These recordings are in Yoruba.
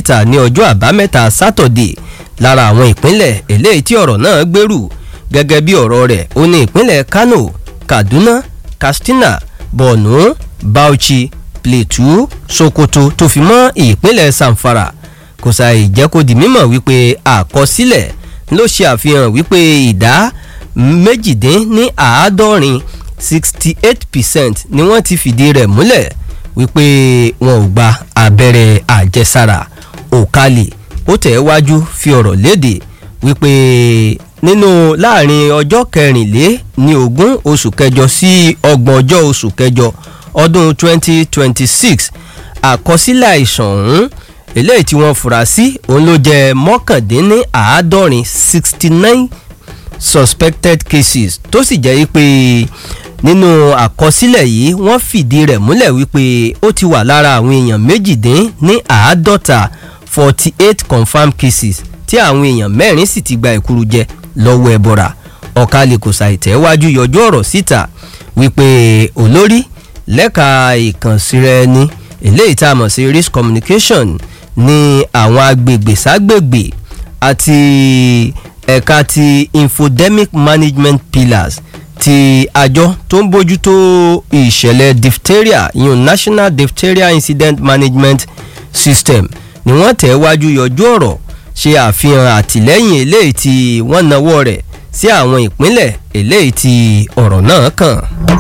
síta ní ọjọ́ àbámẹ́ta sátọ̀dé lára àwọn ìpínlẹ̀ eléyìí tí ọ̀rọ̀ náà gbèrú gẹ́gẹ́ bí ọ̀rọ̀ rẹ̀ ó ní ìpínlẹ̀ kano kaduna katsina borno bauchi plateau sokoto tó fi mọ́ ìpínlẹ̀ zamfara kò sàì jẹ́ kó di mímọ̀ wípé àkọsílẹ̀ ló ṣe àfihàn wípé ìdá méjìdín ní àádọ́rin sixty eight percent ni wọ́n ti fìdí rẹ̀ múlẹ̀ wípé wọn ò gba abẹ́rẹ́ àjẹsára òkàlì ó tẹ̀ wájú fi ọ̀rọ̀ léde wípé nínú láàrin ọjọ́ kẹrìnlé ní ogún oṣù kẹjọ sí ọgbọ̀n ọjọ́ oṣù kẹjọ ọdún twenty twenty six àkọsílẹ̀ àìsàn ọ̀hún eléyìí tí wọ́n fura sí òun ló jẹ́ mọ́kàndínní àádọ́rin sixty nine suspected cases tó sì jẹ́ pé nínú àkọsílẹ̀ yìí wọ́n fìdí rẹ̀ múlẹ̀ wípé ó ti wà lára àwọn èèyàn méjìdín ní àádọ́ta forty eight confirmed cases tí àwọn èèyàn mẹ́rin sì ti gba ìkúrú jẹ lọ́wọ́ ẹ̀bọ̀ra ọ̀kàlẹ̀ kò ṣàìtẹ́wájú yọjú ọ̀rọ̀ síta wípé olórí lẹ́ka ìkànsíra ẹni eléyìí tá a mọ̀ sí risk communication ní àwọn agbègbè ságbègbè àti ẹ̀ka ti infodemic management pillars ti àjọ tó ń bójútó ìṣẹ̀lẹ̀ diphtheria yun national diphtheria incident management system ni wọ́n tẹ̀ wájú yọjú ọ̀rọ̀ ṣe àfihàn àtìlẹ́yìn eléyìí tí wọ́n nawọ́ rẹ̀ sí àwọn ìpínlẹ̀ eléyìí tí ọ̀rọ̀ náà kàn.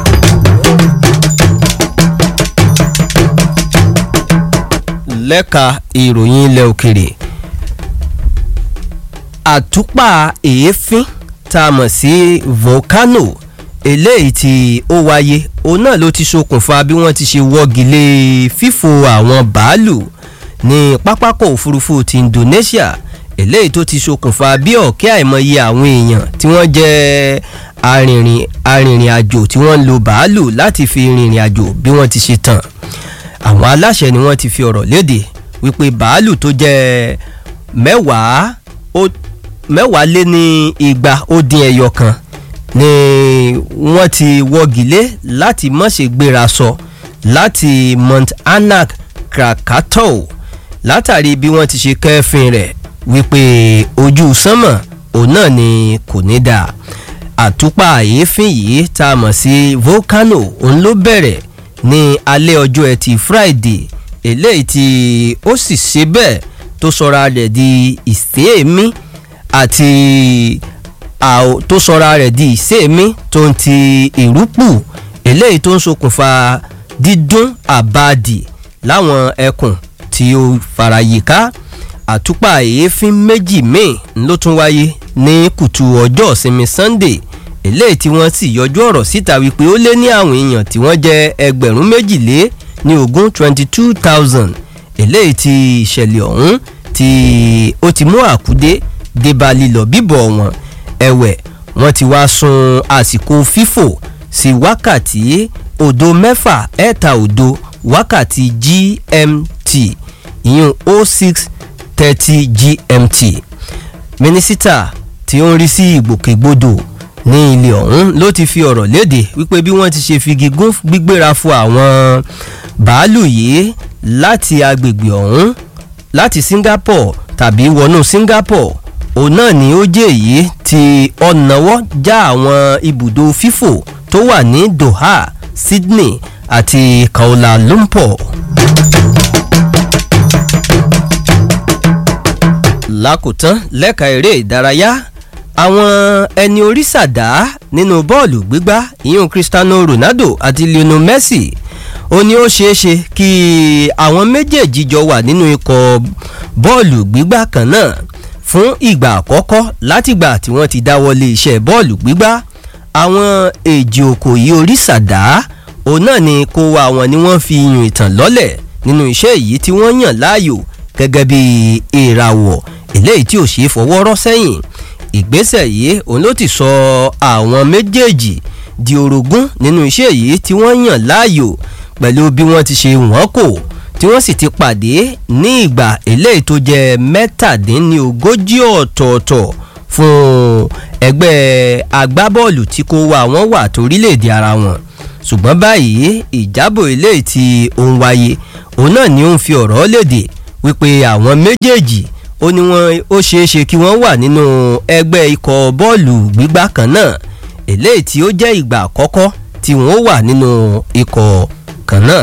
lẹ́ka ìròyìn ilẹ̀ òkèrè àtúpà èéfín tá a mọ̀ sí volcano eléyìí tí ó wáyé òun náà ló ti ṣokùnfà bí wọ́n ti ṣe wọ́gi lé fífò àwọn bàálù ní pápákọ̀ òfurufú ti indonesia eléyìí tó ti ṣokùnfà bí ọ̀kẹ́ àìmọye àwọn èèyàn tí wọ́n jẹ́ arìnrìn arìnrìn àjò tí wọ́n ń lo bàálù láti fi rìnrìn àjò bí wọ́n ti ṣe tàn àwọn aláṣẹ ni wọ́n ti fi ọ̀rọ̀ léde wípé bàálù tó jẹ́ mẹ́wàá ó mẹ́wàá lé ní igba ó dín ẹyọ kan ni wọ́n ti wọ́gi lé láti mọ̀ṣẹ́ gbéra sọ láti mount anak krakatoa látàrí bí wọ́n ti ṣe kẹ́fìn rẹ̀ wípé ojú sánmọ̀ òun náà ni kò ní dà àtúpà èéfín yìí tá a mọ̀ sí volcano òun ló bẹ̀rẹ̀ ní alẹ́ ọjọ́ ẹtì friday eléyìí tí ó sì ṣe bẹ́ẹ̀ tó sọra rẹ̀ di ìsèémí àti tó sọra rẹ̀ di ìsèémí tó ń ti ìrúpù eléyìí tó ń ṣokùnfà dídún àbádì láwọn ẹkùn tí ó farayíká àtúpà èéfín méjì míì ló tún wáyé ní kùtù ọjọ́ ìsinmi sunday eléyìí tí wọ́n sì yọjú ọ̀rọ̀ síta wípé ó lé ní àwọn èèyàn tí wọ́n jẹ́ ẹgbẹ̀rún méjìlé ní ogún twenty two thousand eléyìí tí ìṣẹ̀lẹ̀ ọ̀hún tí ó ti mú àkúdé débà lílọ bíbọ̀ wọn ẹ̀wẹ̀ wọ́n ti wá sun àsìkò fífò sí wákàtí òdo mẹ́fà ẹ̀ta òdo wákàtí gmt ìyún o six thirty gmt mínísítà tí ó ń rí sí ìgbòkègbodò ní ilé ọ̀hún ló ti fi ọ̀rọ̀ léde wípé bí wọ́n ti ṣe figi gún gbígbéra fún àwọn bàálù yìí láti agbègbè ọ̀hún láti singapore tàbí wọnú singapore òun náà ni ó jẹ́ èyí tí ọ̀nàwọ́ já àwọn ibùdó fífò tó wà ní doha sydney àti kuala lumpur. lákòótán lẹ́ka eré ìdárayá àwọn ẹni orí sàdá nínú bọ́ọ̀lù gbígbá ìyún cristiano ronaldo àti lionel messi ó ní ó ṣeé ṣe kí àwọn méjèèjì jọ wà nínú ikọ̀ bọ́ọ̀lù gbígbá kan náà fún ìgbà àkọ́kọ́ látìgbà tí wọ́n ti dáwọ́lé iṣẹ́ bọ́ọ̀lù gbígbá àwọn èjì òkòyí orí sàdá òun náà ni kó wa wọn ni wọ́n fi yùn ìtàn lọ́lẹ̀ nínú iṣẹ́ yìí tí wọ́n yàn láàyò gẹ́gẹ́ bí ìràwọ̀ eléyìí tí ò ṣeé fọwọ́ rọ́ sẹ́yìn ìgbésẹ̀ yìí òun ló ti sọ àwọn méjèèjì di orogún nínú iṣẹ́ yìí tí wọ́n yàn láàyò pẹ̀lú bí wọ́n ti ṣe wọ́n kò tí wọ́n sì ti pàdé ní ìgbà eléyìí tó jẹ́ mẹ́tàdínlógójì ọ̀tọ̀ọ̀tọ̀ fún ẹgbẹ́ agbábọ́ọ̀lù tí kò wá wọ́n wà torílẹ̀-èdè ara wọn ṣùgbọ́n báyìí ìjábọ̀ eléyìí tí ó ń wáyé òun náà ni ó ń fi ọ̀rọ̀ léde wípé àwọn méjèèjì ó ní wọn ó ṣeé ṣe kí wọ́n wà nínú ẹgbẹ́ ikọ̀ bọ́ọ̀lù gbígbá kan náà eléyìí tí ó jẹ́ ìgbà àkọ́kọ́ tí wọ́n wà nínú ikọ̀ kan náà.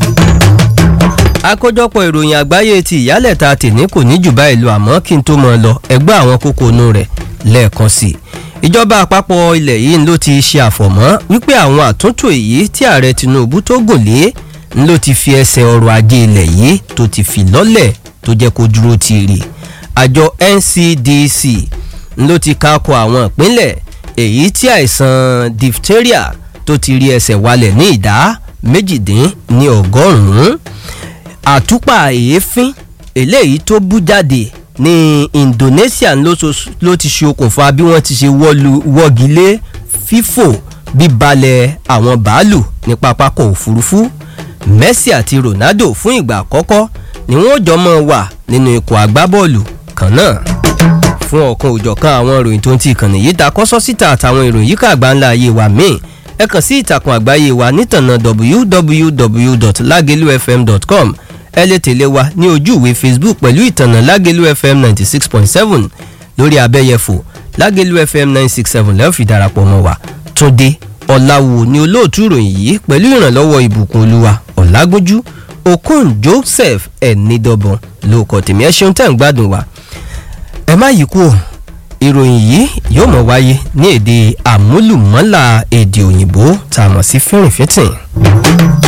àkójọpọ̀ ìròyìn àgbáyé ti ìyálẹ̀ta tèmi kò ní jù báyìí lọ àmọ́ kí n tó mọ̀ lọ ẹgbẹ́ àwọn kókó inú rẹ̀ lẹ́ẹ̀kan sí i ìjọba àpapọ̀ ilẹ̀ yìí ló ti ṣe àfọ̀mọ́ wípé àwọn àtúntò èyí tí ààrẹ tinubu tó gùn lé ló ti fi ẹsẹ̀ ọrọ̀ ajé ilẹ̀ yìí tó ti fi lọ́lẹ̀ tó jẹ́ kó dúró ti rè àjọ ncdc ló ti kákọ àwọn ìpínlẹ̀ èyí tí àìsàn diphtheria tó ti rí ẹsẹ̀ walẹ̀ ní ìdá méjìdín ní ọgọ́rùn-ún àtúpà èéfín eléyìí tó bú jáde ní indonesia ló ti ṣe okùnfà bí wọ́n ti ṣe wọ́gi lé fífò bíbalẹ̀ àwọn bàálù ní pápákọ̀ òfurufú messi àti ronaldo fún ìgbà àkọ́kọ́ ni wọ́n jọ mọ́ wà nínú ikọ̀ agbábọ́ọ̀lù kan náà fún ọ̀kan òjọ̀kan àwọn ìròyìn tó ń ti ìkànnì yìí ta kọ́sọ́ síta àtàwọn ìròyìn yíká àgbáńlá ayé wa míì ẹ kàn sí ìtàkùn àgbáyé wa nítànà www.lagelufm.com ẹ lè tẹ̀lé wa ní ojú ìwé facebook pẹ̀lú ìtànà lágẹ̀lú fm ninety six point seven lórí abẹ́yẹfò lágẹ̀lú fm nine six seven lẹ́yìn fi darapọ̀ mọ́ wa túndé ọ̀làwò ni olóòtú ìròyìn yìí pẹ̀lú ìrànlọ́wọ́ ìbùkún olúwa ọ̀làgójú okun joseph ẹ̀nìdọ̀bọ̀n ló kọ́ tèmi ẹ ṣeun tẹ́ ń gbádùn wa ẹ má yí kú ìròyìn yìí yóò mọ̀ wáyé ní èdè àmúlùmọ́là èdè òyìnbó tá a mọ̀ sí fẹ́rìnfẹ́tìn.